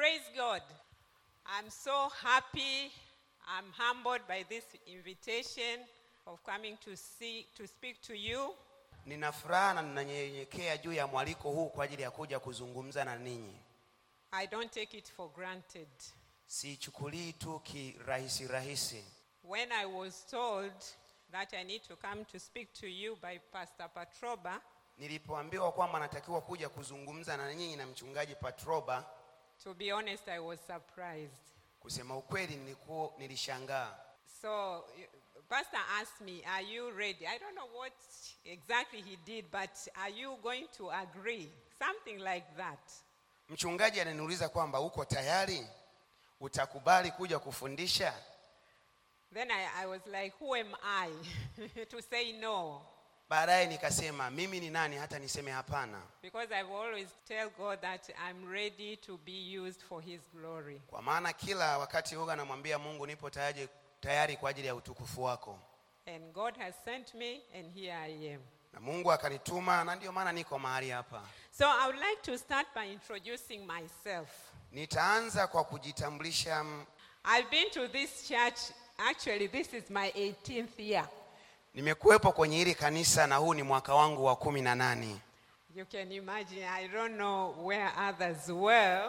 Praise God. I'm so happy. I'm humbled by this invitation of coming to see to speak to you. Nina furaha na ninanyenyekea juu ya mwaliko huu kwa ajili ya kuja kuzungumza na ninyi. I don't take it for granted. Siichukulii tu kirahisi rahisi. When I was told that I need to come to speak to you by Pastor Patroba, Nilipoambiwa kwamba natakiwa kuja kuzungumza na nyinyi na mchungaji Patroba, to be honest, I was surprised. kusema ukweli nilikuwa nilishangaa. So, y- Pastor asked me, Are you ready? I don't know what exactly he did, but are you going to agree? Something like that. Mchungaji ananiuliza kwamba uko tayari, utakubali kuja kufundisha? Then I, I was like, Who am I to say no? Baadaye nikasema mimi ni nani hata niseme hapana, Because I've always tell God that I'm ready to be used for His glory. kwa maana kila wakati huwa namwambia Mungu nipo tayari, tayari kwa ajili ya utukufu wako, And God has sent me, and here I am. na Mungu akanituma, na ndio maana niko mahali hapa. So I would like to start by introducing myself. Nitaanza kwa kujitambulisha. mm, I've been to this church, actually, this is my 18th year. Nimekuwepo kwenye hili kanisa na huu ni mwaka wangu wa kumi na nane. You can imagine, I don't know where others were.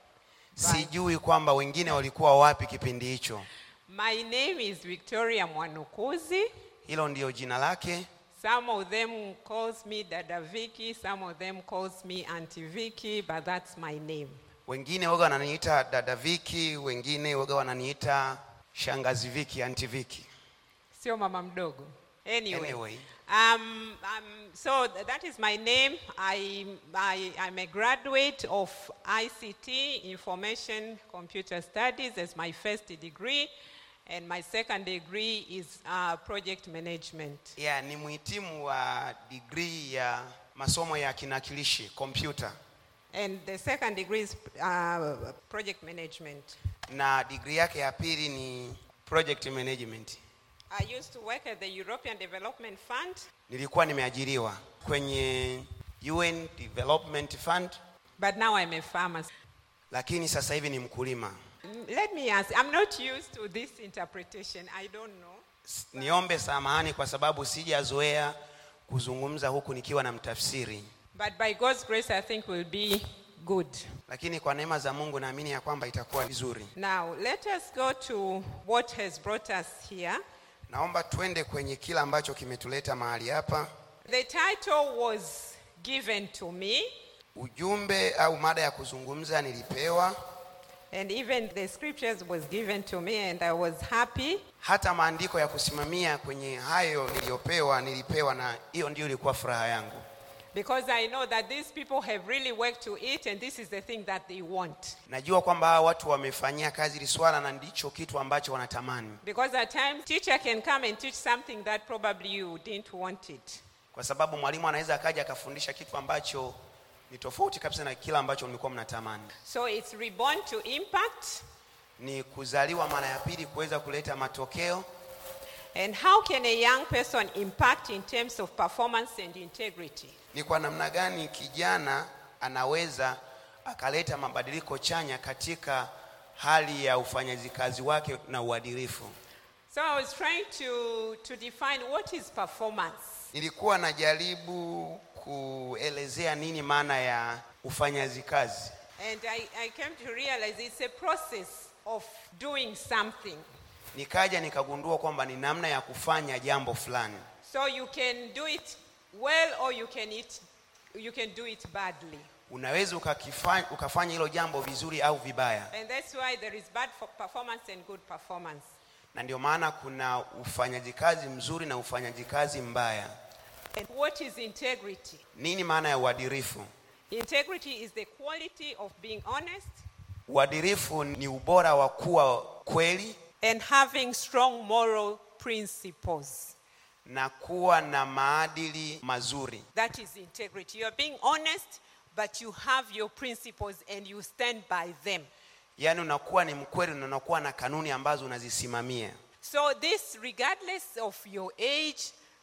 Sijui kwamba wengine walikuwa wapi kipindi hicho. My name is Victoria Mwanukuzi. Hilo ndiyo jina lake. Some of them calls me Dada Vicky, some of them calls me Auntie Vicky, but that's my name. Wengine waga wananiita dada Viki, wengine waga wananiita shangazi Viki, anti Viki. Sio mama mdogo. Anyway. Anyway. Um, um, so th- that is my name. I, I, I'm a graduate of ICT, Information Computer Studies, as my first degree, and my second degree is uh, project management. Yeah, ni mhitimu wa degree ya masomo ya kinakilishi computer, And the second degree is uh, project management. na degree yake ya pili ni project management. I used to work at the European Development Fund, Nilikuwa nimeajiriwa kwenye UN Development Fund, but now I'm a farmer. lakini sasa hivi ni mkulima. Mm, Let me ask, I'm not used to this interpretation. I don't know. S- Niombe samahani kwa sababu sijazoea kuzungumza huku nikiwa na mtafsiri, But by God's grace, I think will be good. lakini kwa neema za Mungu naamini ya kwamba itakuwa vizuri. Now, let us go to what has brought us here. Naomba twende kwenye kila ambacho kimetuleta mahali hapa. The title was given to me, Ujumbe au mada ya kuzungumza nilipewa, and even the scriptures was given to me, and I was happy. hata maandiko ya kusimamia kwenye hayo niliyopewa nilipewa, na hiyo ndio ilikuwa furaha yangu, Because I know that these people have really worked to it, and this is the thing that they want. najua kwamba hawa watu wamefanyia kazi hili swala na ndicho kitu ambacho wanatamani, Because at times, teacher can come and teach something that probably you didn't want it. kwa sababu mwalimu anaweza akaja akafundisha kitu ambacho ni tofauti kabisa na kila ambacho mlikuwa mnatamani. So it's reborn to impact. Ni kuzaliwa mara ya pili kuweza kuleta matokeo, And how can a young person impact in terms of performance and integrity? ni kwa namna gani kijana anaweza akaleta mabadiliko chanya katika hali ya ufanyaji kazi wake na uadilifu. So I was trying to, to define what is performance. Nilikuwa najaribu kuelezea nini maana ya ufanyaji kazi, And I, I came to realize it's a process of doing something. nikaja nikagundua kwamba ni namna ya kufanya jambo fulani. So you can do it well or you can, it, you can do it badly. Unaweza ukakifanya, ukafanya hilo jambo vizuri au vibaya, And that's why there is bad for performance and good performance. na ndio maana kuna ufanyaji kazi mzuri na ufanyaji kazi mbaya. And what is integrity? Nini maana ya uadilifu? Integrity is the quality of being honest Uadilifu ni ubora wa kuwa kweli and having strong moral principles. na kuwa na maadili mazuri. That is integrity. You are being honest, but you have your principles and you stand by them. Yaani unakuwa ni mkweli na unakuwa na kanuni ambazo unazisimamia. So, this, regardless of your age,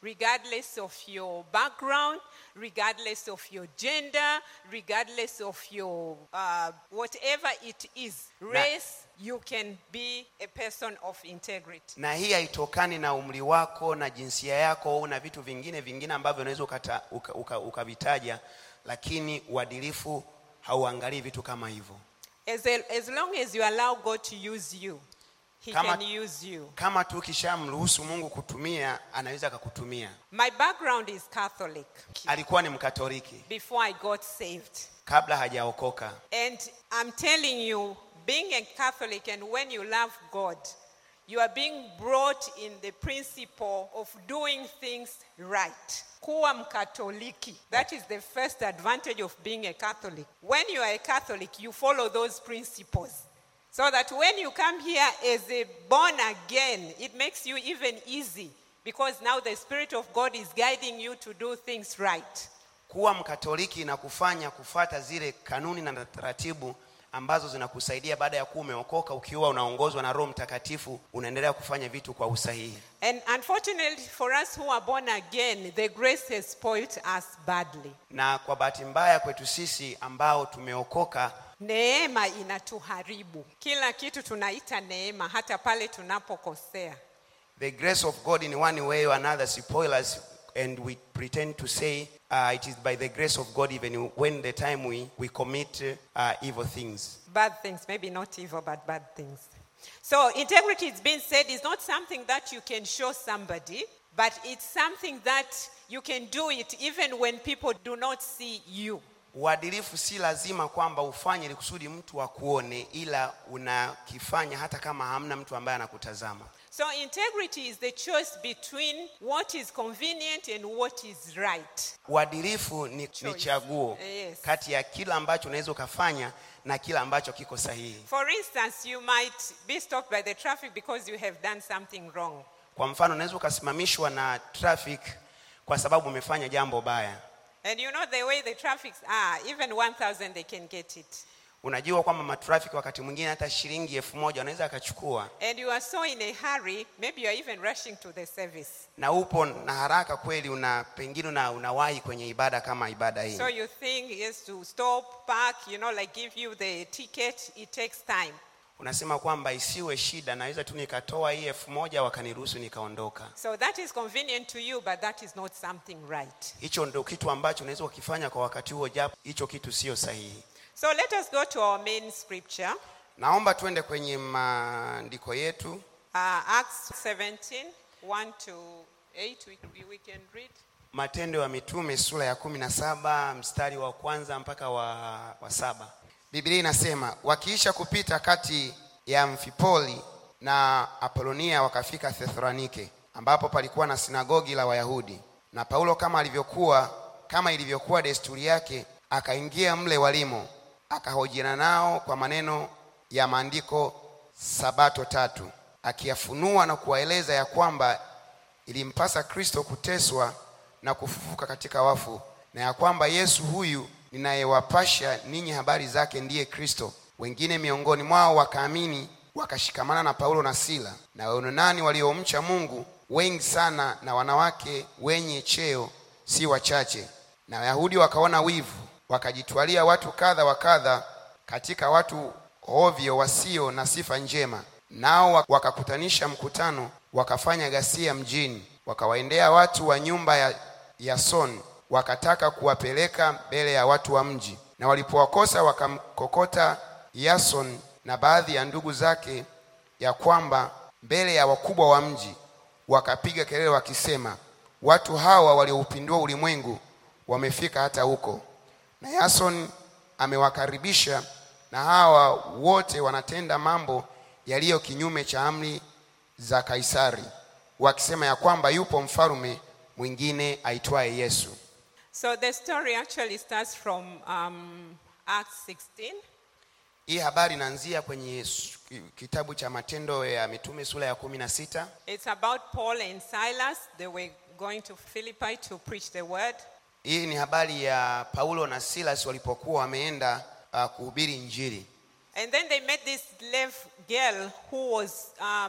regardless of your background, regardless of your gender, regardless of your uh, whatever it is, race, you can be a person of integrity. na hii haitokani na umri wako na jinsia yako au na vitu vingine vingine ambavyo unaweza ukata- uka- uka- ukavitaja lakini uadilifu hauangalii vitu kama hivyo As, as long as you allow God to use you, He Kama- can use you. kama tu ukishamruhusu mungu kutumia anaweza akakutumia My background is Catholic alikuwa ni mkatoliki before I got saved. kabla hajaokoka And I'm telling you, being a Catholic and when you love God, you are being brought in the principle of doing things right. Kuwa mkatoliki. That is the first advantage of being a Catholic. When you are a Catholic, you follow those principles. So that when you come here as a born again, it makes you even easy because now the Spirit of God is guiding you to do things right. kuwa mkatoliki na kufanya kufata zile kanuni na taratibu ambazo zinakusaidia baada ya kuwa umeokoka ukiwa unaongozwa na roho mtakatifu unaendelea kufanya vitu kwa usahihi And unfortunately for us who are born again, the grace has spoiled us badly. na kwa bahati mbaya kwetu sisi ambao tumeokoka Neema inatuharibu. Kila kitu tunaita neema hata pale tunapokosea. the grace of god in one way or another spoil us and we pretend to say uh, it is by the grace of god even when the time we, we commit uh, evil things Bad things, maybe not evil, but bad things. So integrity, it's been said, is not something that you can show somebody, but it's something that you can do it even when people do not see you. uadilifu si lazima kwamba ufanye ili kusudi mtu akuone ila unakifanya hata kama hamna mtu ambaye anakutazama So integrity is the choice between what is convenient and what is right. uadilifu ni, ni Choice. chaguo Yes. kati ya kila ambacho unaweza ukafanya na kila ambacho kiko sahihi For instance, you might be stopped by the traffic because you have done something wrong. kwa mfano unaweza ukasimamishwa na traffic kwa sababu umefanya jambo baya And you know the way the traffics are, even 1,000 they can get it. unajua kwamba matrafiki wakati mwingine hata shilingi elfu moja wanaweza akachukua And you are so in a hurry, maybe you are even rushing to the service. na upo na haraka kweli una pengine una, unawahi kwenye ibada kama ibada hii So you think yes to stop, park, you know, like give you the ticket, it takes time. unasema kwamba isiwe shida naweza tu nikatoa hii elfu moja wakaniruhusu nikaondoka So that is convenient to you, but that is not something right. hicho ndo kitu ambacho unaweza ukifanya kwa wakati huo japo hicho kitu sio sahihi So let us go to our main scripture, naomba tuende kwenye maandiko yetu uh, Acts 17, 1 to 8. We, we, we can read. matendo ya mitume sura ya kumi na saba mstari wa kwanza mpaka wa, wa saba biblia inasema wakiisha kupita kati ya mfipoli na apolonia wakafika thessalonike ambapo palikuwa na sinagogi la wayahudi na paulo kama alivyokuwa kama ilivyokuwa desturi yake akaingia mle walimo akahojiana nao kwa maneno ya maandiko sabato tatu akiyafunua na kuwaeleza ya kwamba ilimpasa kristo kuteswa na kufufuka katika wafu na ya kwamba yesu huyu ninayewapasha ninyi habari zake ndiye kristo wengine miongoni mwao wakaamini wakashikamana na paulo na sila na waunani waliomcha mungu wengi sana na wanawake wenye cheo si wachache na wayahudi wakaona wivu wakajitwalia watu kadha wa kadha katika watu ovyo wasio na sifa njema nao wakakutanisha mkutano wakafanya ghasia mjini wakawaendea watu wa nyumba ya yason wakataka kuwapeleka mbele ya watu wa mji na walipowakosa wakamkokota yason na baadhi ya ndugu zake ya kwamba mbele ya wakubwa wa mji wakapiga kelele wakisema watu hawa walioupindua ulimwengu wamefika hata huko na yason amewakaribisha na hawa wote wanatenda mambo yaliyo kinyume cha amri za kaisari wakisema ya kwamba yupo mfalume mwingine aitwaye yesu So the story actually starts from um, Acts 16. hii habari inaanzia kwenye s- kitabu cha matendo ya mitume sura ya kumi na sita It's about Paul and Silas. They were going to Philippi to preach the word. hii ni habari ya paulo na silas walipokuwa wameenda uh, kuhubiri injili And then they met this slave girl who was um,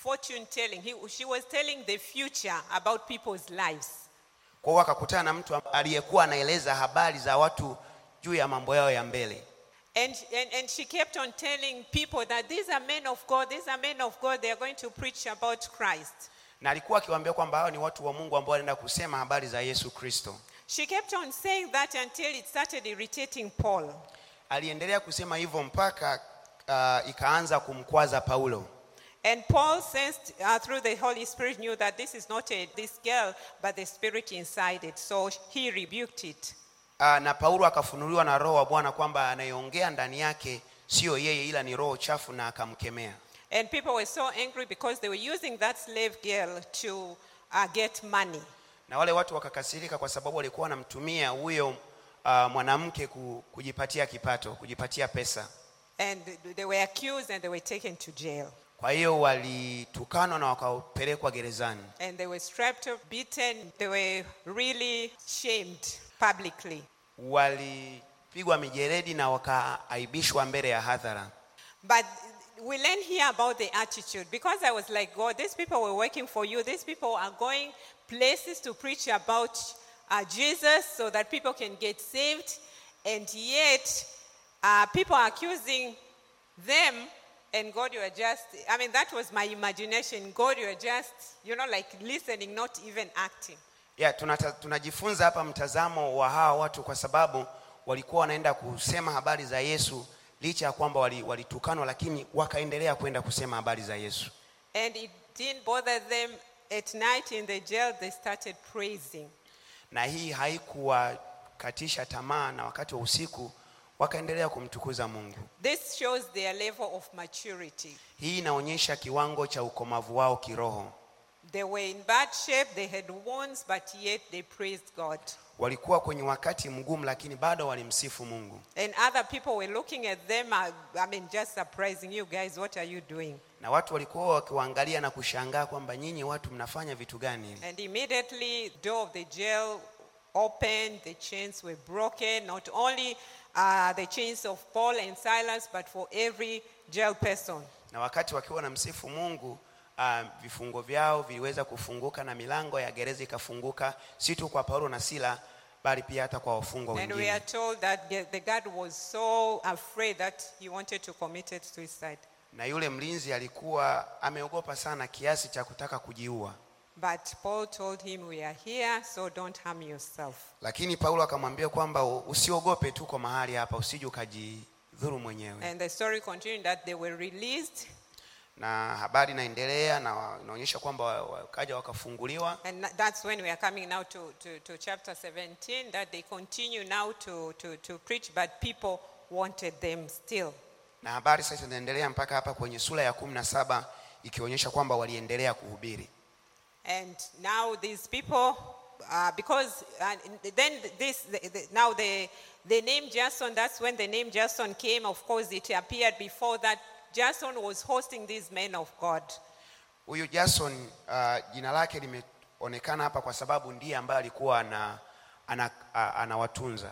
fortune telling. He, she was telling the future about people's lives. kwa hiyo akakutana na mtu aliyekuwa anaeleza habari za watu juu ya mambo yao ya mbele And, and, and she kept on telling people that these are men of God, these are men of God, they are going to preach about Christ. na alikuwa akiwaambia kwamba hao ni watu wa mungu ambao wanaenda kusema habari za yesu kristo She kept on saying that until it started irritating Paul. aliendelea kusema hivyo mpaka uh, ikaanza kumkwaza paulo And Paul sensed uh, through the Holy Spirit knew that this is not a, this girl, but the spirit inside it. So he rebuked it. uh, na paulo akafunuliwa na roho wa bwana kwamba anayeongea ndani yake sio yeye ila ni roho chafu na akamkemea And people were so angry because they were using that slave girl to uh, get money. na wale watu wakakasirika kwa sababu walikuwa wanamtumia huyo uh, mwanamke ku, kujipatia kipato kujipatia pesa And they were accused and they were taken to jail. kwa hiyo walitukanwa na wakapelekwa gerezani And they were strapped up, beaten. They were really shamed publicly. walipigwa mijeredi na wakaaibishwa mbele ya hadhara But we learn here about the attitude because I was like, God, these people were working for you. These people are going places to preach about uh, Jesus so that people can get saved. And yet, uh, people are accusing them. And God, you are just, I mean, that was my imagination. God, you are just, you know, like listening, not even acting. ya tunata, tunajifunza hapa mtazamo wa hawa watu kwa sababu walikuwa wanaenda kusema habari za yesu licha ya kwamba wali- walitukanwa lakini wakaendelea kwenda kusema habari za yesu And it didn't bother them. At night in the jail, they started praising. na hii haikuwakatisha tamaa na wakati wa usiku wakaendelea kumtukuza mungu This shows their level of maturity. hii inaonyesha kiwango cha ukomavu wao kiroho They were in bad shape, they had wounds, but yet they praised God. walikuwa kwenye wakati mgumu lakini bado walimsifu mungu And other people were looking at them, uh, I mean, just surprising you guys, what are you doing? na watu walikuwa wakiwaangalia na kushangaa kwamba nyinyi watu mnafanya vitu gani hivi And immediately, door of the jail opened, the chains were broken, not only uh, the chains of Paul and Silas, but for every jail person. na wakati wakiwa na msifu mungu uh, vifungo vyao viliweza kufunguka na milango ya gereza ikafunguka si tu kwa paulo na sila bali pia hata kwa wafungwa And we wengine are told that the the guard was so afraid that he wanted to commit suicide. na yule mlinzi alikuwa ameogopa sana kiasi cha kutaka kujiua But Paul told him, We are here, so don't harm yourself. lakini paulo akamwambia kwamba u- usiogope tuko mahali hapa usije ukajidhuru mwenyewe And the story continued that they were released, na habari inaendelea na wa- inaonyesha kwamba wa- wakaja wakafunguliwa and that's when we are coming now to, to, to chapter 17, that they continue now to, to, to preach, but people wanted them still. na habari sasa zinaendelea mpaka hapa kwenye sura ya kumi na saba ikionyesha kwamba waliendelea kuhubiri And now these people, uh, because uh, then this, the, the, now the, the name Jason, that's when the name Jason came. Of course, it appeared before that. Jason was hosting these men of God. huyu jason uh, jina lake limeonekana hapa kwa sababu ndiye ambaye alikuwa ana, ana, a- anawatunza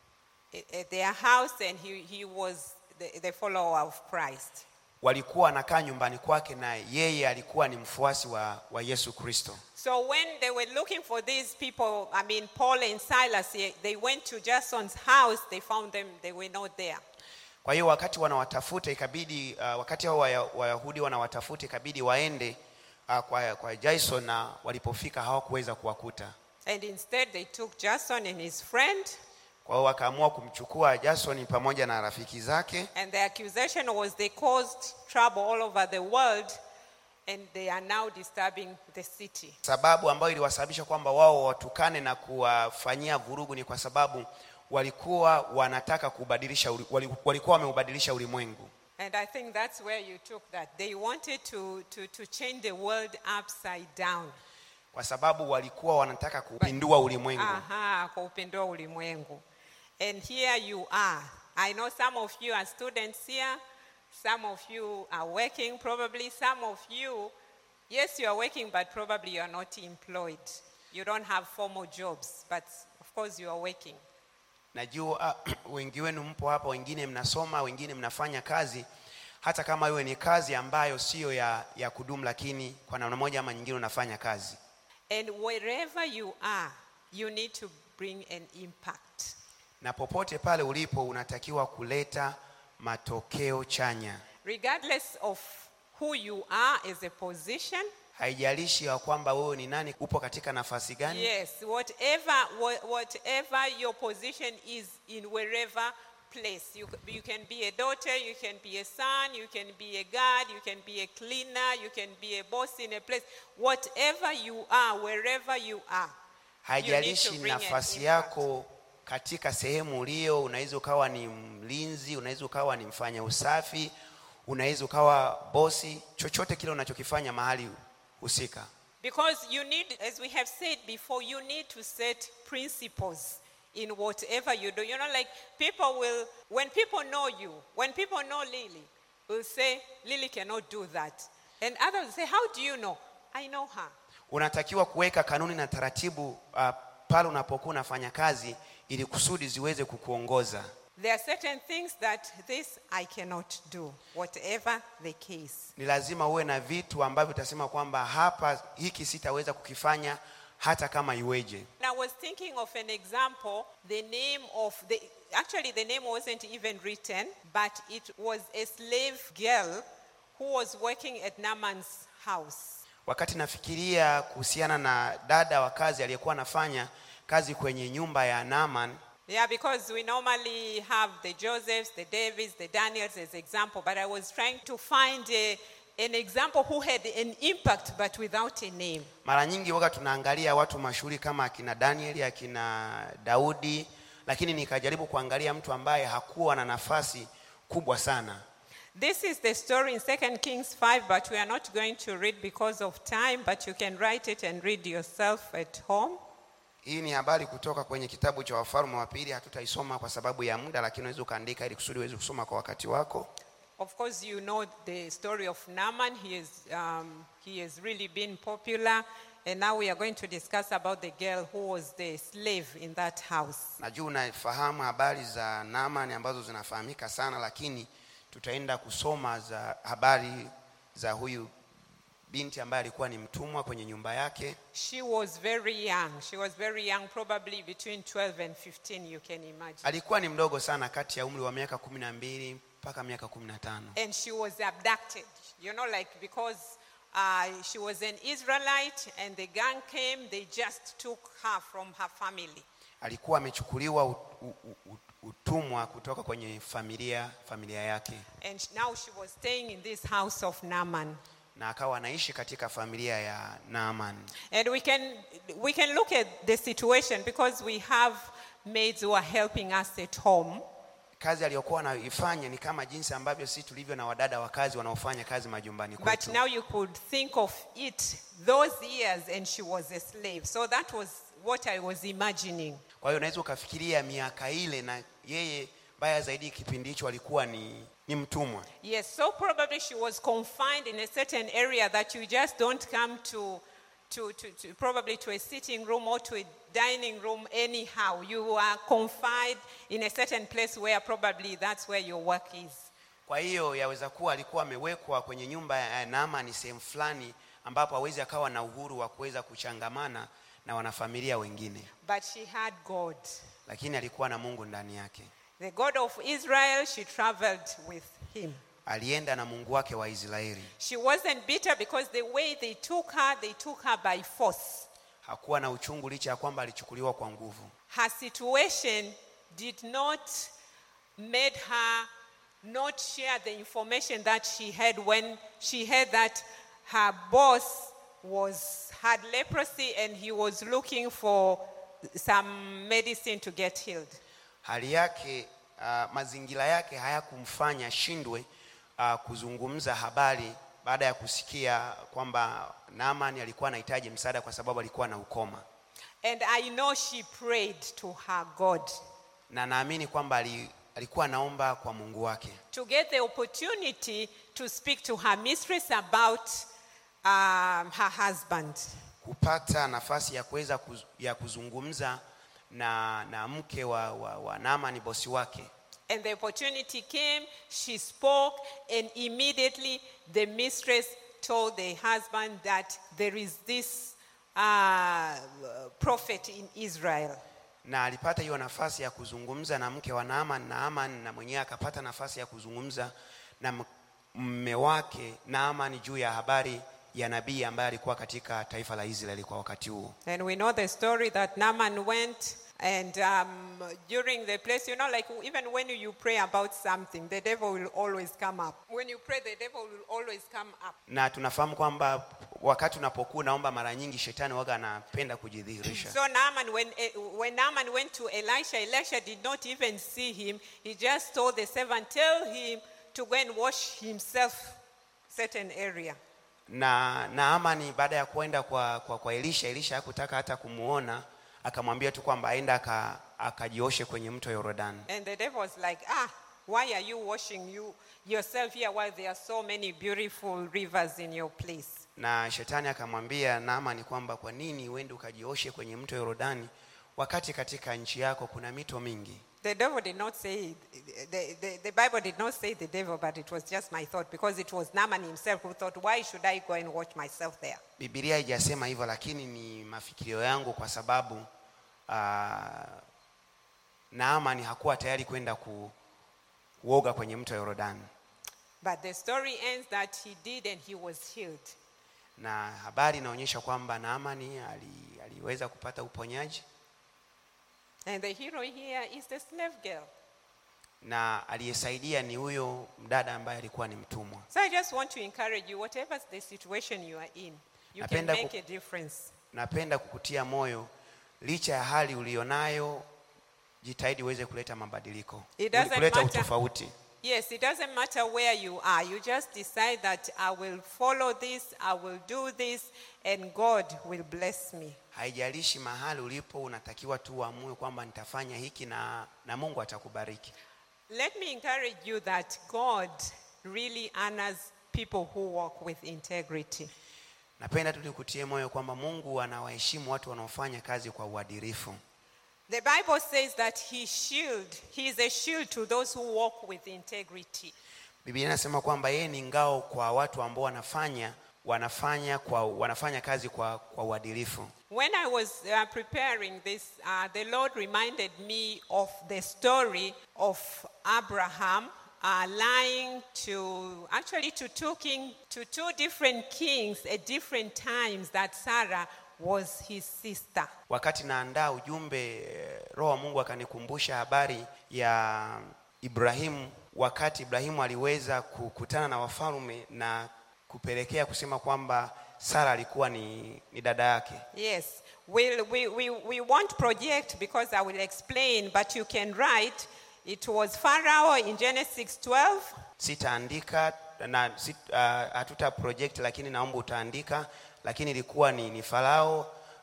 at at their house and he, he was the, the follower of Christ. walikuwa wanakaa nyumbani kwake na yeye alikuwa ni mfuasi wa, wa yesu kristo So when they were looking for these people, I mean, Paul and Silas, they they went to Jason's house, they found them, they were not there. kwa hiyo wakati wanawatafuta ikabidi uh, wakati hao Waya- wayahudi wanawatafuta ikabidi waende uh, kwa, kwa jason na walipofika hawakuweza kuwakuta And instead, they took Jason and his friend, kwa hiyo wakaamua kumchukua jason pamoja na rafiki zake and the accusation was they caused trouble all over the world, and they are now disturbing the city. sababu ambayo iliwasababisha kwamba wao watukane na kuwafanyia vurugu ni kwa sababu walikuwa wanataka kubadilisha uli- wali- walikuwa wameubadilisha ulimwengu And I think that's where you took that. They wanted to, to, to change the world upside down. kwa sababu walikuwa wanataka kupindua ulimwengu Aha, kwa upendo wa ulimwengu. And here you are. I know some of you are students here. Some of you are working probably. Some of you, yes, you are working, but probably you are not employed. You don't have formal jobs, but of course you are working. najua wengi wenu mpo hapa wengine mnasoma wengine mnafanya kazi hata kama iwe ni kazi ambayo siyo ya, ya kudumu lakini kwa namna moja ama nyingine unafanya kazi And wherever you are, you need to bring an impact. na popote pale ulipo unatakiwa kuleta matokeo chanya Regardless of who you are as a position, haijalishi ya kwamba wewe ni nani upo katika nafasi gani yes, whatever, wha- whatever your position is in wherever place. You, c- you can be a daughter, you can be a son, you can be a guard, you can be a cleaner, you can be a boss in a place. Whatever you are, wherever you are, haijalishi bring an nafasi impact. yako katika sehemu ulio unaweza ukawa ni mlinzi unaweza ukawa ni mfanya usafi unaweza ukawa bosi chochote kile unachokifanya mahali husika Because you need, as we have said before, you need to set principles in whatever you do. You know, like people will, when people know you, when people know Lily, will say, Lily cannot do that. And others will say, How do you know? I know her. unatakiwa kuweka kanuni na taratibu uh, pale unapokuwa unafanya kazi ili kusudi ziweze kukuongoza There are certain things that this I cannot do, whatever the case. ni lazima uwe na vitu ambavyo utasema kwamba hapa hiki sitaweza kukifanya hata kama iweje And I was thinking of an example, the name of the, actually the name wasn't even written, but it was a slave girl who was working at Naaman's house. wakati nafikiria kuhusiana na dada wa kazi aliyekuwa anafanya kazi kwenye nyumba ya Naaman Yeah, because we normally have the Josephs, the Davids, the Daniels as example, but I was trying to find a, an example who had an impact but without a name. mara nyingi waga tunaangalia watu mashuhuri kama akina Danieli akina Daudi lakini nikajaribu kuangalia mtu ambaye hakuwa na nafasi kubwa sana This is the story in 2 Kings 5, but we are not going to read because of time, but you can write it and read yourself at home. hii ni habari kutoka kwenye kitabu cha wafalme wa pili hatutaisoma kwa sababu ya muda lakini unaweza ukaandika ili kusudi uweze kusoma kwa wakati wako Of course, you know the story of Naaman. He, is, um, he has really been popular. And now we are going to discuss about the girl who was the slave in that house. najua unafahamu habari za Naaman ambazo zinafahamika sana lakini tutaenda kusoma za habari za huyu binti ambaye alikuwa ni mtumwa kwenye nyumba yake She was very young. She was very young, probably between 12 and 15, you can imagine. alikuwa ni mdogo sana kati ya umri wa miaka kumi na mbili mpaka miaka kumi na tano And she was abducted, you know, like because uh, she was an Israelite and the gang came, they just took her from her family. alikuwa amechukuliwa u- u- u- utumwa kutoka kwenye familia familia yake And sh- now she was staying in this house of Naaman. na akawa anaishi katika familia ya Naaman And we can, we can look at the situation because we have maids who are helping us at home. kazi aliyokuwa anaifanya ni kama jinsi ambavyo sisi tulivyo na wadada wa kazi wanaofanya kazi majumbani But kwetu now you could think of it those years and she was a slave. So that was what I was imagining. kwa hiyo unaweza ukafikiria miaka ile na yeye mbaya zaidi kipindi hicho alikuwa ni, ni mtumwa Yes, so probably she was confined in a certain area that you just don't come to, to, to, to probably to a sitting room or to a dining room anyhow. You are confined in a certain place where probably that's where your work is. kwa hiyo yaweza kuwa alikuwa amewekwa kwenye nyumba ya Naamani sehemu fulani ambapo hawezi akawa na uhuru wa kuweza kuchangamana na wanafamilia wengine But she had God. lakini alikuwa na Mungu ndani yake The God of Israel, she traveled with him. alienda na Mungu wake wa Israeli She wasn't bitter because the way they took her, they took her by force. hakuwa na uchungu licha ya kwamba alichukuliwa kwa nguvu Her situation did not made her not share the information that she had when she heard that her boss was had leprosy and he was looking for some medicine to get healed. hali yake uh, mazingira yake hayakumfanya shindwe uh, kuzungumza habari baada ya kusikia kwamba Naamani alikuwa anahitaji msaada kwa sababu alikuwa na ukoma And I know she prayed to her God na naamini kwamba ali, alikuwa anaomba kwa Mungu wake to get the opportunity to speak to her mistress about um, her husband. kupata nafasi ya kuweza kuz, ya kuzungumza na, na mke wa, wa, wa Naamani bosi wake And the opportunity came, she spoke, and immediately the mistress told the husband that there is this uh, prophet in Israel. na alipata hiyo nafasi ya kuzungumza na mke wa Naaman. Naaman na mwenyewe akapata nafasi ya kuzungumza na m- mme wake Naaman juu ya habari ya nabii ambaye alikuwa katika taifa la Israeli kwa wakati huo. And we know the story that Naaman went and um, during the place, you know, like even when you pray about something, the devil will always come up. When you pray, the devil will always come up. Na tunafahamu kwamba wakati unapokuwa unaomba, mara nyingi shetani waga anapenda kujidhihirisha. So Naaman, when, eh, when Naaman went to Elisha, Elisha did not even see him. He just told the servant, tell him to go and wash himself certain area. na Naamani baada ya kwenda kwa, kwa, kwa Elisha, Elisha hakutaka hata kumuona, akamwambia tu kwamba aenda aka- akajioshe kwenye mto Yordani. And the devil was like, ah, why are you washing you yourself here while there are so many beautiful rivers in your place? Na shetani akamwambia Naamani kwamba kwa nini uende ukajioshe kwenye mto Yordani wakati katika nchi yako kuna mito mingi. The devil did not say, the, the, the Bible did not say the devil, but it was just my thought because it was Naaman himself who thought, why should I go and watch myself there? Biblia haijasema hivyo, lakini ni mafikirio yangu kwa sababu uh, Naamani hakuwa tayari kwenda ku, kuoga kwenye mto Yordani, But the story ends that he did and he was healed. na habari inaonyesha kwamba Naamani ali, aliweza kupata uponyaji And the hero here is the slave girl. na aliyesaidia ni huyo mdada ambaye alikuwa ni mtumwa. So I just want to encourage you, whatever the situation you are in, you can Napenda ku- make a difference. Napenda kukutia moyo, licha ya hali ulionayo, jitahidi uweze kuleta mabadiliko, It doesn't kuleta matter. utofauti. Yes, it doesn't matter where you are. You just decide that I will follow this, I will do this, and God will bless me. Haijalishi mahali ulipo, unatakiwa tu uamue kwamba nitafanya hiki na, na Mungu atakubariki. Let me encourage you that God really honors people who walk with integrity. Napenda tu nikutie moyo kwamba Mungu anawaheshimu watu wanaofanya kazi kwa uadilifu. The Bible says that he shield, he is a shield to those who walk with integrity. Biblia inasema kwamba yeye ni ngao kwa watu ambao wanafanya wanafanya kwa wanafanya kazi kwa, kwa uadilifu. When I was uh, preparing this, uh, the Lord reminded me of the story of Abraham uh, lying to, actually to two, king, to two different kings at different times that Sarah was his sister. Wakati naandaa ujumbe, eh, Roho wa Mungu akanikumbusha habari ya Ibrahimu, wakati Ibrahimu aliweza kukutana na wafalme na kupelekea kusema kwamba Sara alikuwa ni, ni dada yake. Yes, we'll, we, we, we won't project because I will explain, but you can write. It was Pharaoh in Genesis 12. Sitaandika na sit, uh, hatuta project, lakini naomba utaandika, lakini ilikuwa ni, ni Farao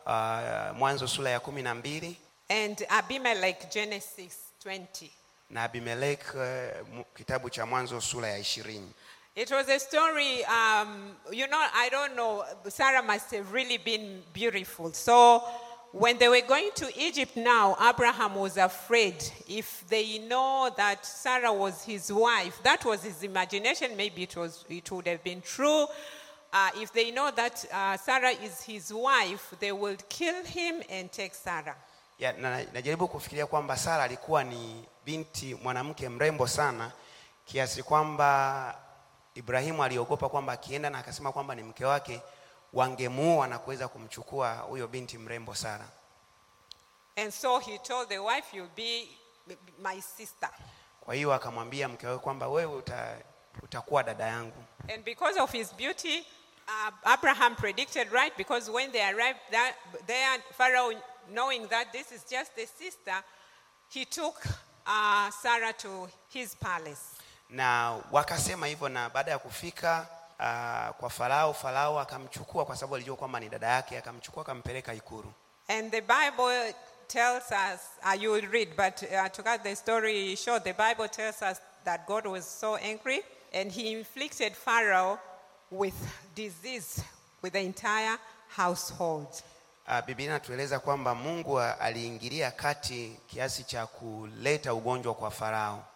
uh, Mwanzo sura ya kumi na mbili and Abimelech, Genesis 20. na Abimelek uh, mu- kitabu cha Mwanzo sura ya ishirini. It was a story, um, you know, I don't know, Sarah must have really been beautiful. So when they were going to Egypt now, Abraham was afraid if they know that Sarah was his wife, that was his imagination, maybe it, was, it would have been true. Uh, if they know that uh, Sarah is his wife, they will kill him and take Sarah. ya, na, najaribu kufikiria kwamba Sara alikuwa ni binti mwanamke mrembo sana kiasi kwamba Ibrahimu aliogopa kwamba akienda na akasema kwamba ni mke wake wangemuua na kuweza kumchukua huyo binti mrembo Sara. And so he told the wife, You'll be my sister. Kwa hiyo akamwambia mke wake kwamba wewe uta, utakuwa dada yangu. And because of his beauty, uh, Abraham predicted right because when they arrived that, there, Pharaoh, knowing that this is just a sister, he took uh, Sarah to his palace. Na wakasema hivyo, na baada ya kufika uh, kwa Farao, Farao akamchukua kwa sababu alijua kwamba ni dada yake, akamchukua akampeleka ikulu. And the Bible tells us, uh, you will read, but uh, to cut the story short, the Bible tells us that God was so angry and he inflicted Pharaoh with disease with the entire household. Uh, Biblia inatueleza kwamba Mungu a- aliingilia kati kiasi cha kuleta ugonjwa kwa Farao.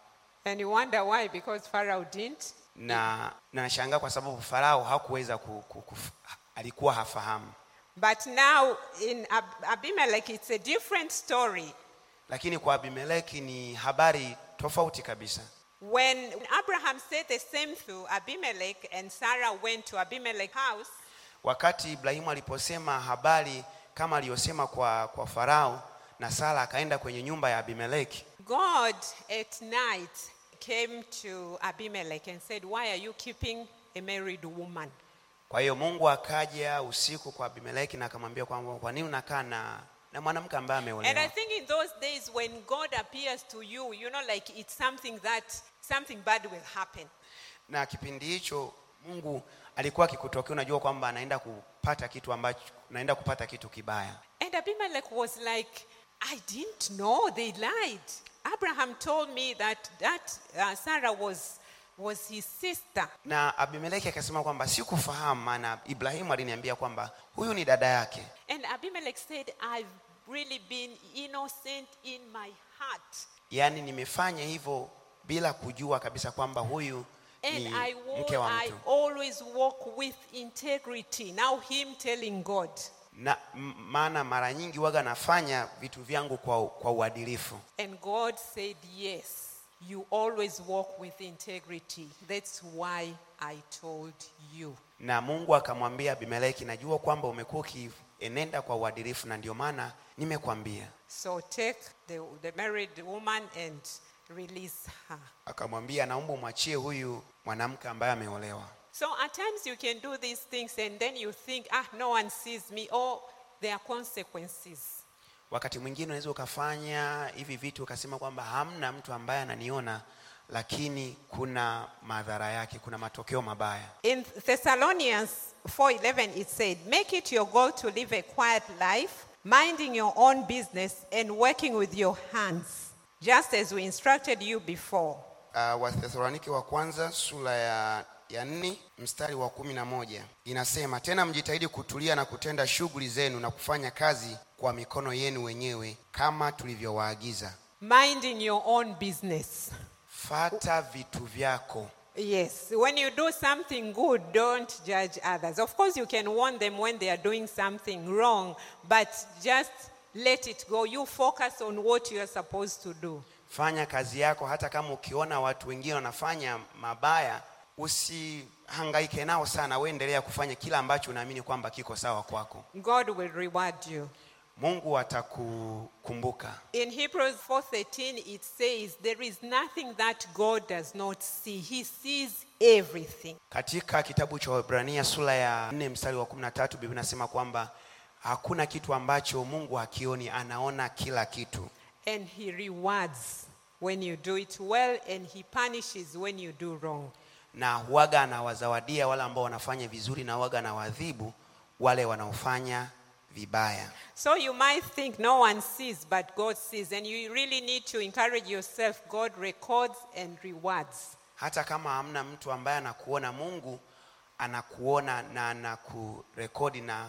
And you wonder why, because Pharaoh didn't. na na nashangaa kwa sababu farao hakuweza ku, ku, ku, alikuwa hafahamu But now in Ab- Abimelech, it's a different story. lakini kwa abimeleki ni habari tofauti kabisa When Abraham said the same to Abimelech and Sarah went to Abimelech's house, wakati ibrahimu aliposema habari kama aliyosema kwa, kwa farao na sara akaenda kwenye nyumba ya abimeleki God at night came to Abimelech and said, Why are you keeping a married woman? kwa hiyo mungu akaja usiku kwa abimeleki na akamwambia kwamba kwa nini unakaa na, na mwanamke ambaye And I ameolewa think in those days when God appears to you, you know, like it's something that something bad will happen. na kipindi hicho mungu alikuwa akikutokea unajua kwamba anaenda kupata kitu ambacho naenda kupata kitu kibaya And Abimelech was like, I didn't know they lied. Abraham told me that that uh, Sarah was was his sister. na abimeleki akasema kwamba sikufahamu maana ibrahimu aliniambia kwamba huyu ni dada yake And Abimelech said, I've really been innocent in my heart. yaani nimefanya hivyo bila kujua kabisa kwamba huyu And ni I, wa- mke wa I mtu always walk with integrity. Now him telling God. na m- maana mara nyingi waga nafanya vitu vyangu kwa, kwa uadilifu And God said, Yes, you always walk with integrity. That's why I told you. na mungu akamwambia abimeleki najua kwamba umekuwa ukienenda kwa uadilifu na ndio maana nimekwambia So take the, the married woman and release her. akamwambia naomba umwachie huyu mwanamke ambaye ameolewa So at times you can do these things and then you think, ah, no one sees me, or there are consequences. wakati mwingine unaweza ukafanya hivi vitu ukasema kwamba hamna mtu ambaye ananiona lakini kuna madhara yake kuna matokeo mabaya In Thessalonians 4:11 it said, "Make it your goal to live a quiet life, minding your own business and working with your hands, just as we instructed you before." uh, wathesalonike wa kwanza sura ya ya nne mstari wa kumi na moja inasema tena mjitahidi kutulia na kutenda shughuli zenu na kufanya kazi kwa mikono yenu wenyewe kama tulivyowaagiza Minding your own business. fata vitu vyako Yes, when you do something good, don't judge others. Of course, you can warn them when they are doing something wrong, but just let it go. You focus on what you are supposed to do. fanya kazi yako hata kama ukiona watu wengine wanafanya mabaya usihangaike nao sana we endelea kufanya kila ambacho unaamini kwamba kiko sawa kwako God will reward you. mungu atakukumbuka In Hebrews 4:13 it says there is nothing that God does not see. He sees everything. katika kitabu cha wahibrania sura ya 4 mstari wa 13 biblia inasema kwamba hakuna kitu ambacho mungu hakioni anaona kila kitu And he rewards when you do it well and he punishes when you do wrong. na huwaga anawazawadia wale ambao wanafanya vizuri na huwaga anawadhibu wale wanaofanya vibaya So you might think no one sees, but God sees. And you really need to encourage yourself. God records and rewards. hata kama hamna mtu ambaye anakuona mungu anakuona na anakurekodi na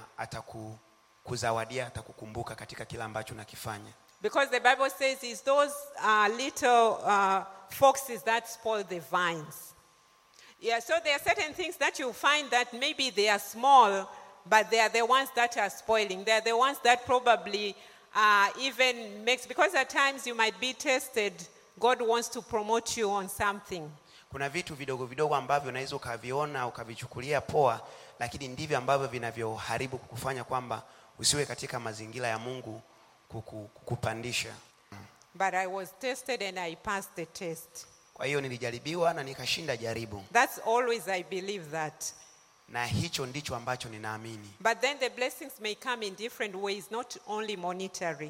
atakuzawadia atakukumbuka katika kila ambacho unakifanya Because the Bible says it's those uh, little uh, foxes that spoil the vines. Yeah, so there are certain things that you find that maybe they are small, but they are the ones that are spoiling. They are the ones that probably uh, even makes, because at times you might be tested, God wants to promote you on something. kuna vitu vidogo vidogo ambavyo unaweza ukaviona ukavichukulia poa lakini ndivyo ambavyo vinavyoharibu kukufanya kwamba usiwe katika mazingira ya mungu kuku, kukupandisha But I was tested and I passed the test. kwa hiyo nilijaribiwa na nikashinda jaribu That's always, I believe that. na hicho ndicho ambacho ninaamini But then the blessings may come in different ways, not only monetary.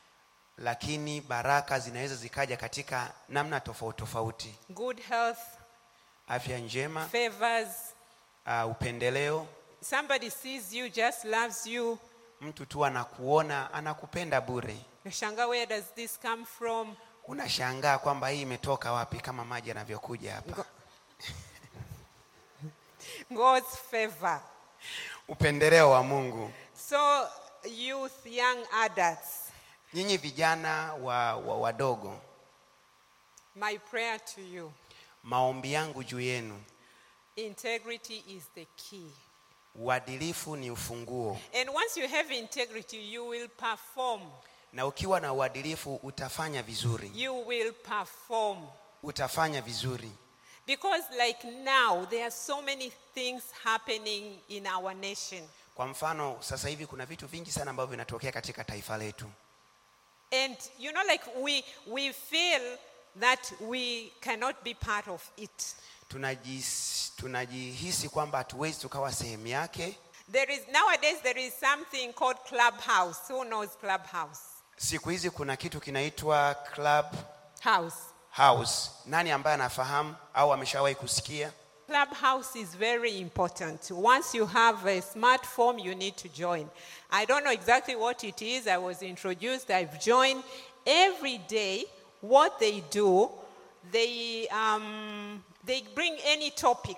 lakini baraka zinaweza zikaja katika namna tofauti tofauti Good health, afya njema favors. uh, upendeleo Somebody sees you, just loves you. mtu tu anakuona anakupenda bure Shanga, where does this come from? unashangaa kwamba hii imetoka wapi kama maji yanavyokuja hapa God's favor. upendeleo wa mungu So, youth, young adults, nyinyi vijana wa, wa wadogo My prayer to you maombi yangu juu yenu integrity is the key. uadilifu ni ufunguo And once you have integrity, you will perform. na ukiwa na uadilifu utafanya vizuri You will perform. utafanya vizuri Because, like now, there are so many things happening in our nation. kwa mfano sasa hivi kuna vitu vingi sana ambavyo vinatokea katika taifa letu And, you know, like we, we feel that we cannot be part of it. Tunajis, tunajihisi kwamba hatuwezi tukawa sehemu yake There is, nowadays, there is something called Clubhouse. Who knows Clubhouse? siku hizi kuna kitu kinaitwa club House. house nani ambaye anafahamu au ameshawahi kusikia Clubhouse is very important. Once you have a smartphone, you need to join. I don't know exactly what it is. I was introduced, I've joined. Every day, what they do, they, um, they bring any topic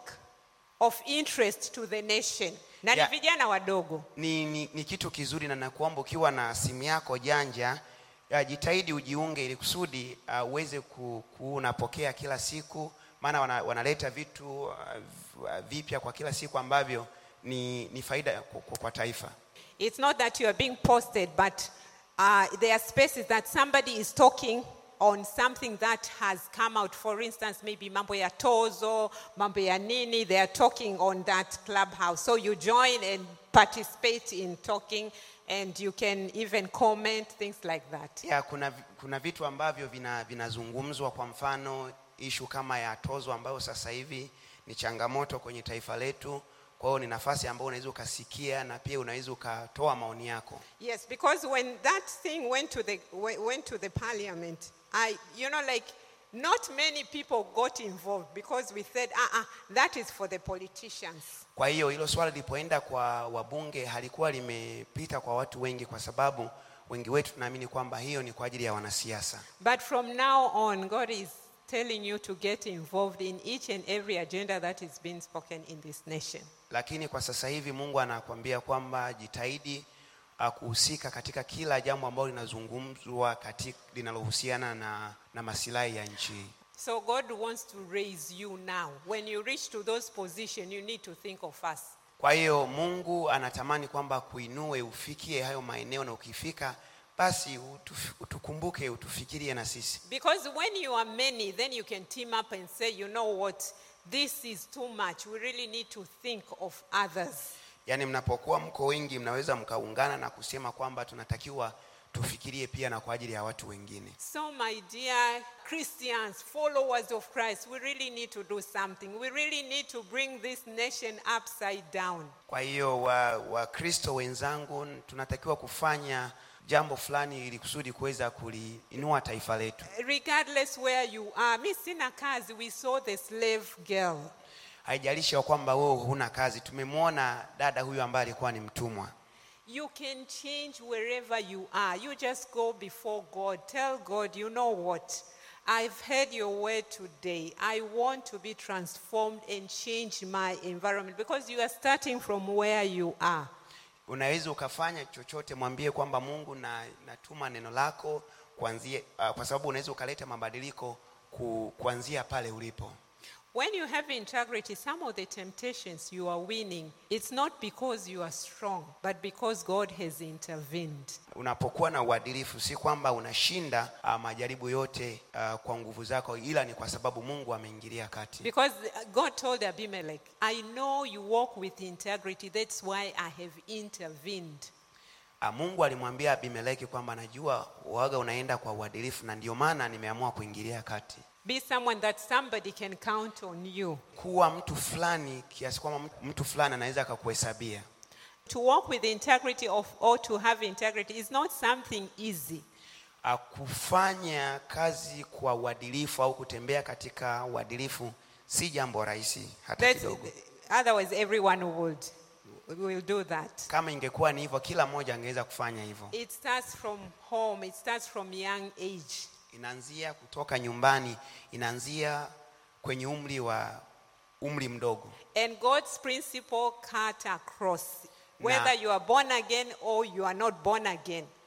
of interest to the nation. Na ni Yeah. vijana wadogo. ni, ni, ni kitu kizuri na nakuomba ukiwa na simu yako janja uh, jitahidi ujiunge ili kusudi uh, uweze ku, ku unapokea kila siku maana wana, wanaleta vitu uh, v- vipya kwa kila siku ambavyo ni, ni faida kwa, kwa, kwa taifa It's not that you are being posted, but uh, there are spaces that somebody is talking on something that has come out. For instance, maybe mambo ya tozo, mambo ya nini. They are talking on that clubhouse. So you join and participate in talking, and you can even comment things like that. ya kuna, vi- kuna vitu ambavyo vina- vinazungumzwa kwa mfano ishu kama ya tozo ambayo sasa hivi ni changamoto kwenye taifa letu kwa hiyo ni nafasi ambayo unaweza ukasikia na pia unaweza ukatoa maoni yako Yes, because when that thing went to the we- went to the parliament, I you know like not many people got involved because we said, uh-uh, that is for the politicians. Kwa hiyo hilo swala lilipoenda kwa wabunge halikuwa limepita kwa watu wengi, kwa sababu wengi wetu tunaamini kwamba hiyo ni kwa ajili ya wanasiasa. But from now on, God is telling you to get involved in each and every agenda that is being spoken in this nation. Lakini kwa sasa hivi Mungu anakuambia kwamba jitahidi uh, kuhusika katika kila jambo ambalo linazungumzwa katika linalohusiana na, na masilahi ya nchi hii. So God wants to raise you now. When you reach to those positions, you need to think of us. Kwa hiyo Mungu anatamani kwamba kuinue ufikie hayo maeneo, na ukifika basi utuf, utukumbuke, utufikirie na sisi. Because when you are many, then you can team up and say, you know what, this is too much. We really need to think of others. Yaani mnapokuwa mko wengi, mnaweza mkaungana na kusema kwamba tunatakiwa tufikirie pia na kwa ajili ya watu wengine. So, my dear Christians, followers of Christ, we really need to do something. We really need to bring this nation upside down. Kwa hiyo wa Wakristo wenzangu, tunatakiwa kufanya jambo fulani ili kusudi kuweza kuliinua taifa letu. Regardless where you are, mi sina kazi, we saw the slave girl. Haijalishi ya kwamba wewe huna kazi. Tumemwona dada huyu ambaye alikuwa ni mtumwa. You can change wherever you are. You just go before God. Tell God, you know what? I've heard your word today. I want to be transformed and change my environment because you are starting from where you are. Unaweza ukafanya chochote, mwambie kwamba Mungu na natuma neno lako kuanzia, uh, kwa sababu unaweza ukaleta mabadiliko ku, kuanzia pale ulipo. When you have integrity, some of the temptations you are winning, it's not because you are strong, but because God has intervened. Unapokuwa na uadilifu, si kwamba unashinda uh, majaribu yote uh, kwa nguvu zako, ila ni kwa sababu Mungu ameingilia kati. Because God told Abimelech, I know you walk with integrity, that's why I have intervened. Ah, Mungu alimwambia Abimeleki kwamba najua waga unaenda kwa uadilifu na ndio maana nimeamua kuingilia kati. Be someone that somebody can count on you. Kuwa mtu fulani kiasi kwamba mtu- mtu fulani anaweza akakuhesabia. To walk with integrity of, or to have integrity is not something easy. Ah, Kufanya kazi kwa uadilifu au kutembea katika uadilifu si jambo rahisi hata That's, kidogo. otherwise, everyone would will do that. Kama ingekuwa ni hivyo, kila mmoja angeweza kufanya hivyo. It starts from home, it starts from young age. Inaanzia kutoka nyumbani, inaanzia kwenye umri wa umri mdogo. And God's principle cut across. Whether Na- you are born again or you are not born again.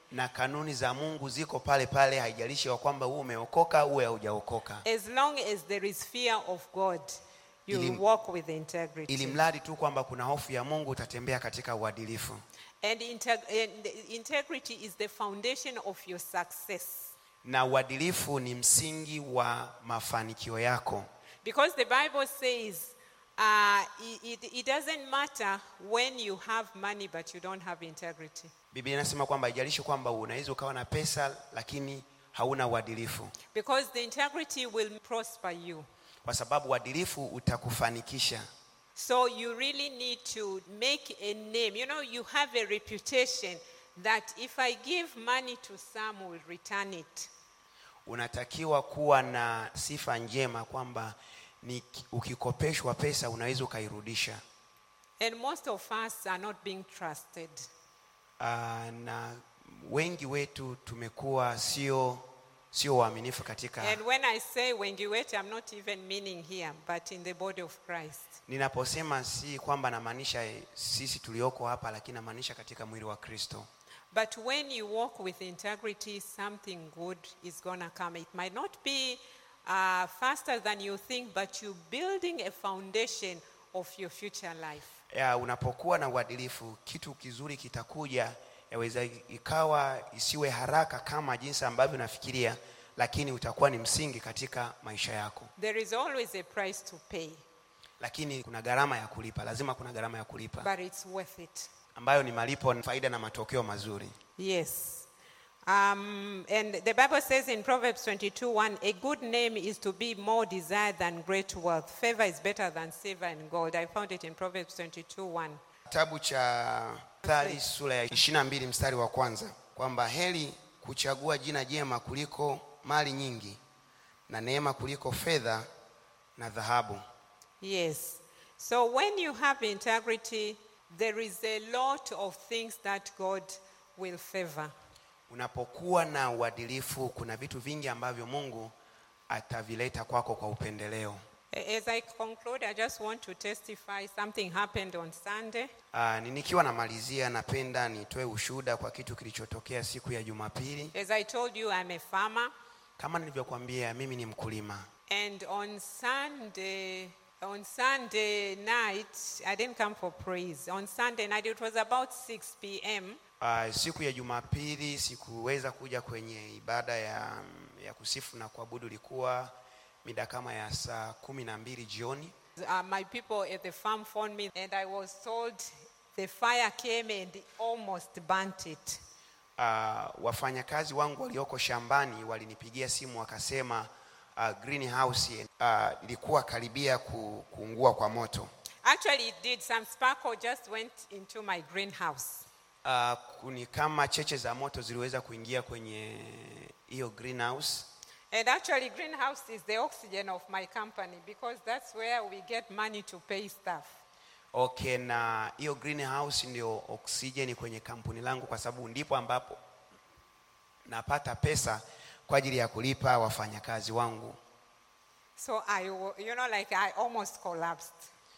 na kanuni za mungu ziko pale pale haijalishi ya kwamba uwe umeokoka uwe haujaokoka As long as there is fear of God, you will Ili- walk with integrity. ili mradi tu kwamba kuna hofu ya mungu utatembea katika uadilifu And, integ- and the integrity is the foundation of your success. na uadilifu ni msingi wa mafanikio yako Because the Bible says uh, it, it, it doesn't matter when you have money but you don't have integrity. biblia inasema kwamba haijalishi kwamba unaweza ukawa na pesa lakini hauna uadilifu Because the integrity will prosper you. kwa sababu uadilifu utakufanikisha So you really need to make a name. You know, you have a reputation that if I give money to some, will return it. unatakiwa kuwa na sifa njema kwamba ni ukikopeshwa pesa unaweza ukairudisha And most of us are not being trusted. uh, na wengi wetu tumekuwa sio sio waaminifu katika And when I say wengiwete, I'm not even meaning here, but in the body of Christ. ninaposema si kwamba namaanisha eh, sisi tulioko hapa lakini namaanisha katika mwili wa kristo But when you walk with integrity, something good is going to come. It might not be uh, faster than you think, but you're building a foundation of your future life. ya, unapokuwa na uadilifu kitu kizuri kitakuja yaweza ikawa isiwe haraka kama jinsi ambavyo unafikiria lakini utakuwa ni msingi katika maisha yako There is always a price to pay, lakini kuna gharama ya kulipa lazima kuna gharama ya kulipa but it's worth it. ambayo ni malipo faida na matokeo mazuri Yes. Um, and the Bible says in Proverbs 22 1, a good name is to be more desired than great wealth. Favor is better than silver and gold. I found it in Proverbs 22 1. kitabu cha Mithali sura ya 22 mstari wa kwanza kwamba heri kuchagua jina jema kuliko mali nyingi na neema kuliko fedha na dhahabu Yes. So when you have integrity, there is a lot of things that God will favor. unapokuwa na uadilifu kuna vitu vingi ambavyo mungu atavileta kwako kwa upendeleo A- As I conclude, I just want to testify something happened on Sunday. Aa, ni nikiwa namalizia napenda nitoe ushuhuda kwa kitu kilichotokea siku ya jumapili As I told you, I'm a farmer. kama nilivyokuambia mimi ni mkulima And on Sunday, on Sunday night, I didn't come for praise. On Sunday night, it was about 6 p.m. Uh, siku ya Jumapili sikuweza kuja kwenye ibada ya, ya kusifu na kuabudu, ilikuwa mida kama ya saa kumi na mbili jioni. Uh, my people at the farm phoned me, and I was told the fire came and almost burnt it. Uh, wafanyakazi wangu walioko shambani walinipigia simu wakasema uh, greenhouse uh, ilikuwa karibia ku, kuungua kwa moto. Actually, it did. Some sparkle just went into my greenhouse. Uh, kuni kama cheche za moto ziliweza kuingia kwenye hiyo greenhouse. And actually, greenhouse is the oxygen of my company because that's where we get money to pay staff. Okay, na hiyo greenhouse ndio oksijeni kwenye kampuni langu, kwa sababu ndipo ambapo napata pesa kwa ajili ya kulipa wafanyakazi wangu. So I, wa- you know, like I almost collapsed.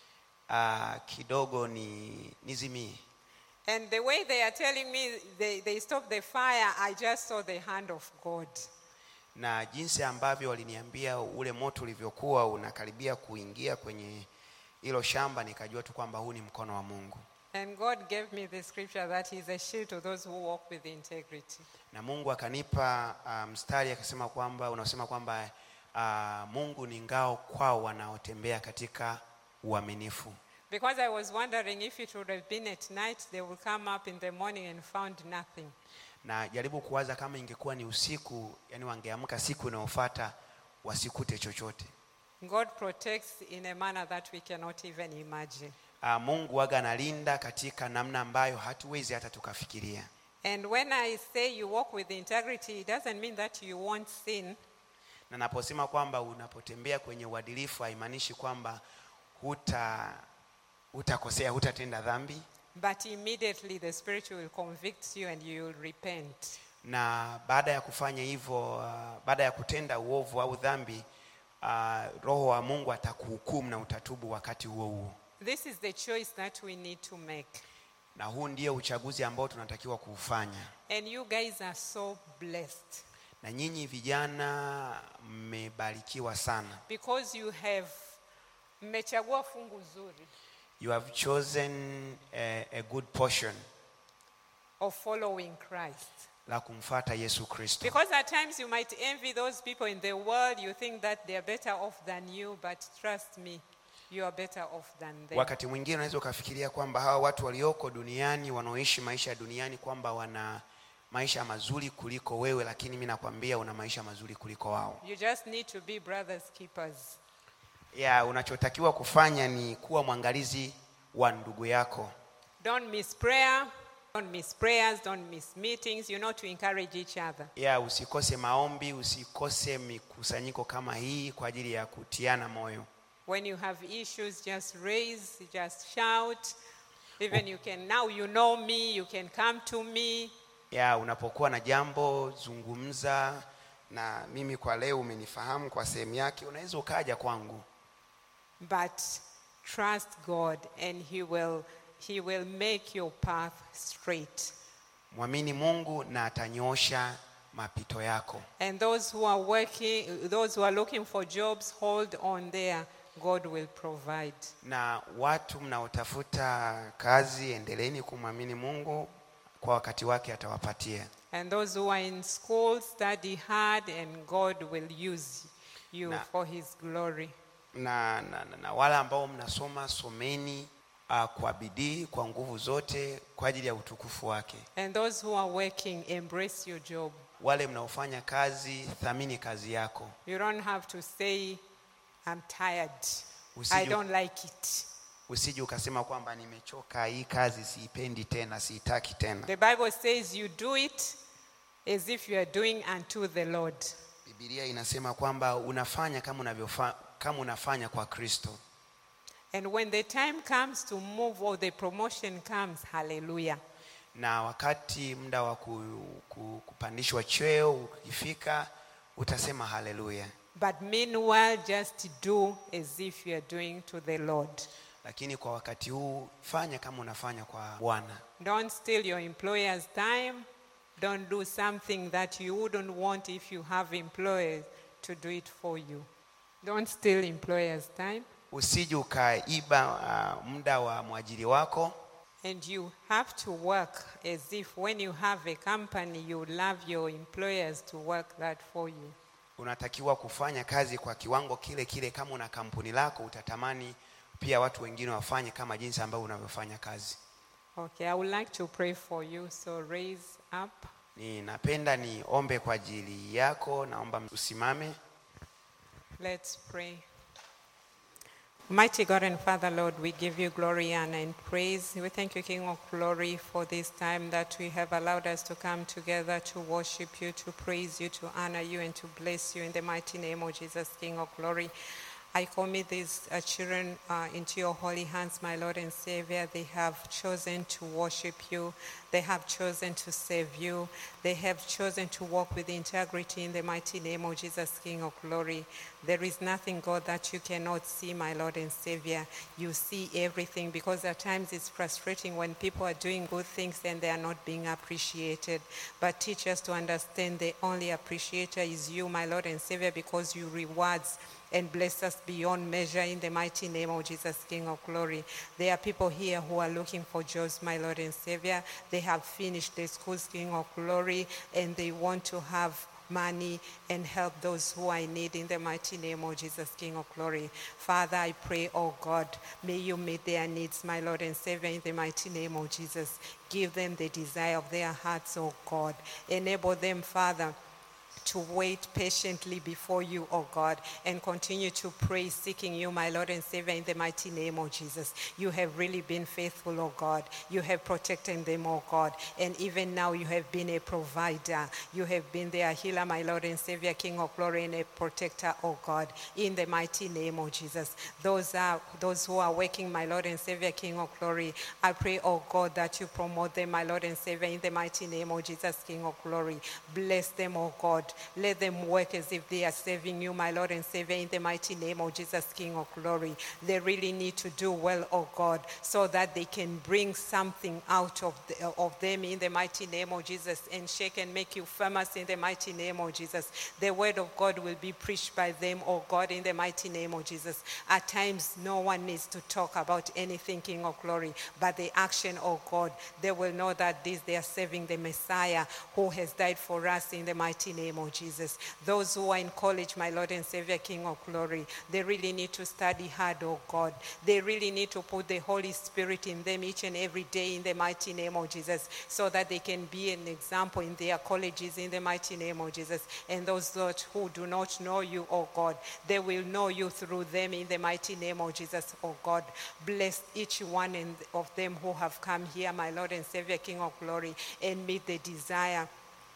Uh, kidogo ni nizimie, And the way they are telling me they, they stopped the fire, I just saw the hand of God. na jinsi ambavyo waliniambia ule moto ulivyokuwa unakaribia kuingia kwenye hilo shamba, nikajua tu kwamba huu ni mkono wa Mungu, And God gave me the scripture that He's a shield to those who walk with integrity. na Mungu akanipa uh, mstari akasema kwamba unasema kwamba uh, Mungu ni ngao kwao wanaotembea katika uaminifu. Because I was wondering if it would have been at night, they would come up in the morning and found nothing. na jaribu kuwaza kama ingekuwa ni usiku, yani wangeamka siku inayofuata wasikute chochote. God protects in a manner that we cannot even imagine. Uh, Mungu waga analinda katika namna ambayo hatuwezi hata tukafikiria. And when I say you walk with integrity, it doesn't mean that you won't sin. Na naposema kwamba unapotembea kwenye uadilifu haimaanishi kwamba huta hutakosea, hutatenda dhambi, But immediately the Spirit will convict you and you will repent. na baada ya kufanya hivyo, uh, baada ya kutenda uovu au dhambi, uh, Roho wa Mungu atakuhukumu na utatubu wakati huo huo. This is the choice that we need to make. na huu ndio uchaguzi ambao tunatakiwa kuufanya And you guys are so blessed na nyinyi vijana mmebarikiwa sana because you have mmechagua fungu zuri you have chosen a, a good portion of following Christ. la kumfata yesu kristo Because at times you might envy those people in the world, you think that they are better off than you, but trust me, you are better off than them. wakati mwingine unaweza ukafikiria kwamba hawa watu walioko duniani wanaoishi maisha ya duniani kwamba wana maisha mazuri kuliko wewe lakini mi nakwambia una maisha mazuri kuliko wao You just need to be brothers keepers. ya unachotakiwa kufanya ni kuwa mwangalizi wa ndugu yako Don't miss prayer, don't miss prayers, don't miss meetings, you know, to encourage each other. ya usikose maombi usikose mikusanyiko kama hii kwa ajili ya kutiana moyo When you have issues, just raise, just shout. Even you can, now you know me, you can come to me. ya unapokuwa na jambo zungumza na mimi kwa leo umenifahamu kwa sehemu yake unaweza ukaja kwangu But trust God and He will, he will make your path straight. mwamini mungu na atanyoosha mapito yako And those who are working, those who are looking for jobs, hold on there. God will provide. na watu mnaotafuta kazi endeleeni kumwamini mungu kwa wakati wake atawapatia And those who are in school, study hard, and God will use you Na- for His glory. na, na, na, na wale ambao mnasoma someni uh, kwa bidii kwa nguvu zote kwa ajili ya utukufu wake And those who are working, embrace your job. wale mnaofanya kazi thamini kazi yako You don't have to say, I'm tired. I Usije- don't like it. usije ukasema kwamba nimechoka hii kazi siipendi tena siitaki tena The Bible says you do it as if you are doing unto the Lord. bibilia inasema kwamba unafanya kama unavyofa, kama unafanya kwa kristo And when the time comes to move or the promotion comes, hallelujah. na wakati muda wa ku, ku, kupandishwa cheo ukifika utasema haleluya But meanwhile, just do as if you are doing to the Lord. lakini kwa wakati huu fanya kama unafanya kwa bwana Don't steal your employer's time. Don't do something that you wouldn't want if you have employers to do it for you. Don't steal employer's time. usije ukaiba uh, muda wa mwajiri wako And you have to work as if when you have a company, you love your employers to work that for you. unatakiwa kufanya kazi kwa kiwango kile kile kama una kampuni lako utatamani pia watu wengine wafanye kama jinsi ambavyo unavyofanya kazi Okay, I would like to pray for you, so raise up. ninapenda niombe kwa ajili yako naomba usimame Let's pray. Mighty God and Father, Lord, we give you glory, honor, and praise. We thank you, King of glory, for this time that we have allowed us to come together to worship you, to praise you, to honor you, and to bless you in the mighty name of Jesus, King of glory. I commit these uh, children uh, into your holy hands, my Lord and Savior. They have chosen to worship you. They have chosen to save you. They have chosen to walk with integrity in the mighty name of Jesus, King of glory. There is nothing, God, that you cannot see, my Lord and Savior. You see everything because at times it's frustrating when people are doing good things and they are not being appreciated. But teach us to understand the only appreciator is you, my Lord and Savior, because you rewards and bless us beyond measure in the mighty name of Jesus, King of glory. There are people here who are looking for jobs, my Lord and Savior. They have finished the schools, King of glory, and they want to have money and help those who are in need in the mighty name of Jesus, King of glory. Father, I pray, oh God, may you meet their needs, my Lord and Savior, in the mighty name of Jesus. Give them the desire of their hearts, oh God. Enable them, Father to wait patiently before you, O God, and continue to pray, seeking you, my Lord and Savior, in the mighty name of Jesus. You have really been faithful, O God. You have protected them, O God. And even now, you have been a provider. You have been their healer, my Lord and Savior, King of glory, and a protector, O God, in the mighty name of Jesus. Those are those who are working, my Lord and Savior, King of glory. I pray, O God, that you promote them, my Lord and Savior, in the mighty name of Jesus, King of glory. Bless them, O God. Let them work as if they are serving you, my Lord and Savior, in the mighty name of Jesus, King of glory. They really need to do well, oh God, so that they can bring something out of, the, of them in the mighty name of Jesus and shake and make you famous in the mighty name of Jesus. The word of God will be preached by them, oh God, in the mighty name of Jesus. At times, no one needs to talk about anything, King of glory, but the action, oh God, they will know that this they are serving the Messiah who has died for us in the mighty name of Jesus. Those who are in college, my Lord and Savior, King of glory, they really need to study hard, oh God. They really need to put the Holy Spirit in them each and every day in the mighty name of Jesus so that they can be an example in their colleges in the mighty name of Jesus. And those that who do not know you, oh God, they will know you through them in the mighty name of Jesus, oh God. Bless each one in- of them who have come here, my Lord and Savior, King of glory, and meet the desire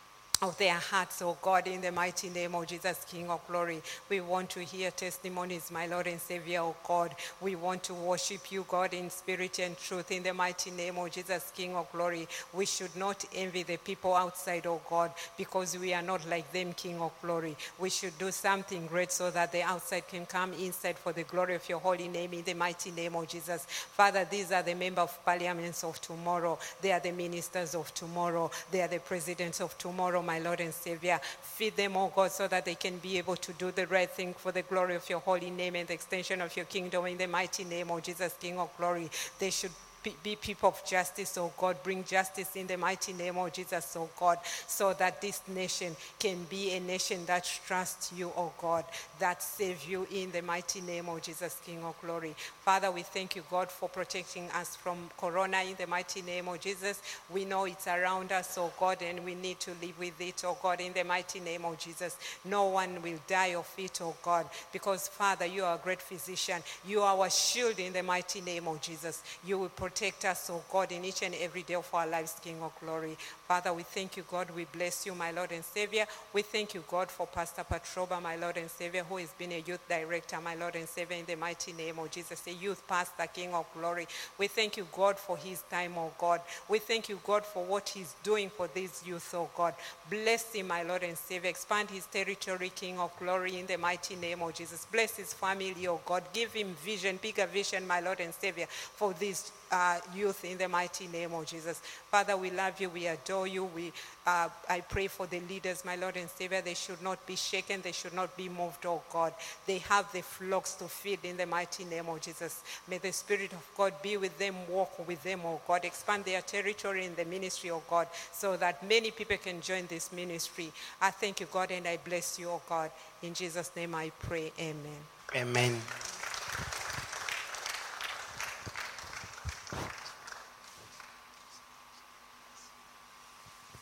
of their hearts, oh God, in the mighty name of Jesus, King of glory. We want to hear testimonies, my Lord and Savior, oh God. We want to worship you, God, in spirit and truth, in the mighty name of Jesus, King of glory. We should not envy the people outside, oh God, because we are not like them, King of glory. We should do something great so that the outside can come inside for the glory of your holy name, in the mighty name of Jesus. Father, these are the member of parliaments of tomorrow. They are the ministers of tomorrow. They are the presidents of tomorrow, my Lord and Savior. Feed them, oh God, so that they can be able to do the right thing for the glory of your holy name and the extension of your kingdom in the mighty name of Jesus, King of glory. They should be- be people of justice, oh God. Bring justice in the mighty name of Jesus, oh God, so that this nation can be a nation that trusts you, oh God, that save you in the mighty name of Jesus, King of glory. Father, we thank you, God, for protecting us from corona in the mighty name of Jesus. We know it's around us, oh God, and we need to live with it, oh God, in the mighty name of Jesus. No one will die of it, oh God, because Father, you are a great physician. You are our shield in the mighty name of Jesus. You will protect us, oh God, in each and every day of our lives, King of glory. Father, we thank you, God. We bless you, my Lord and Savior. We thank you, God, for Pastor Patroba, my Lord and Savior, who has been a youth director, my Lord and Savior, in the mighty name of Jesus, a youth pastor, King of glory. We thank you, God, for his time, oh God. We thank you, God, for what he's doing for these youth, oh God. Bless him, my Lord and Savior. Expand his territory, King of glory, in the mighty name of Jesus. Bless his family, oh God. Give him vision, bigger vision, my Lord and Savior, for these uh, youth in the mighty name of Jesus. Father, we love you. We adore you. We, uh, I pray for the leaders, my Lord and Savior. They should not be shaken. They should not be moved, oh God. They have the flocks to feed in the mighty name of Jesus. May the Spirit of God be with them, walk with them, oh God. Expand their territory in the ministry, oh God, so that many people can join this ministry. I thank you, God, and I bless you, oh God. In Jesus' name I pray. Amen. amen